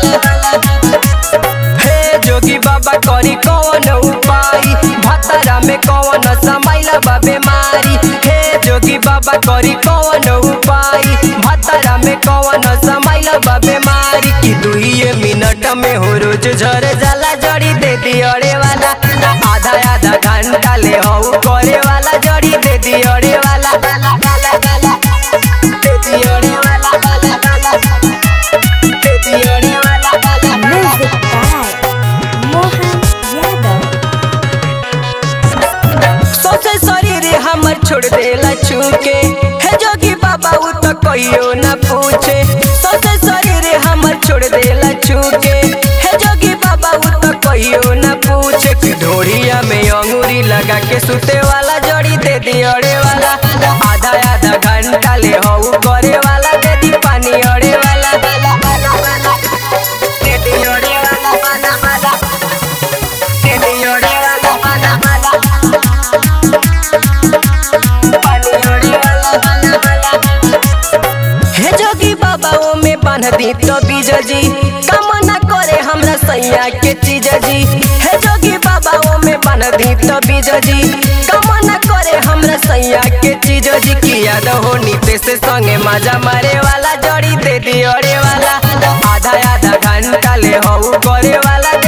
हे जोगी बाबा करी कौन उपाय भतरा में कौन समाइला बा बीमारी हे जोगी बाबा करी कौन उपाय भतरा में कौन समाइला बा बीमारी की दुइये मिनट में हो रोज झर जाला जड़ी दे दी अड़े वाला आधा आधा घंटा ले हऊ करे वाला जड़ी दे दी अड़े वाला दे दी अड़े वाला दे दी अड़े वाला Music by Mohan Yadav. सोचे शरीर हमर छोड़ देला छूके हे जोगी बाबा उ तो कहियो ना पूछे सोचे शरीर हमर छोड़ देला छूके हे जोगी बाबा उ तो कहियो ना पूछे कि ढोड़िया में अंगूरी लगा के सुते वाला जड़ी दे दी अड़े वाला आधा आधा घंटा ले हऊ करे वाला दे दी पानी अड़े वाला दे दी अड़े वाला वाला वाला दे दी अड़े वाला वाला वाला हे जोगी बाबा ओ में बांध दी तो बीज जी कामना करे हमरा सैया के चीज जी हे जोगी बाबा ओ में बांध दी तो बीज जी कामना करे हमरा सैया के चीज जी की याद हो नीते से संगे मजा मारे वाला जड़ी दे दी अड़े वाला आधा आधा घंटा ले हऊ करे वाला दे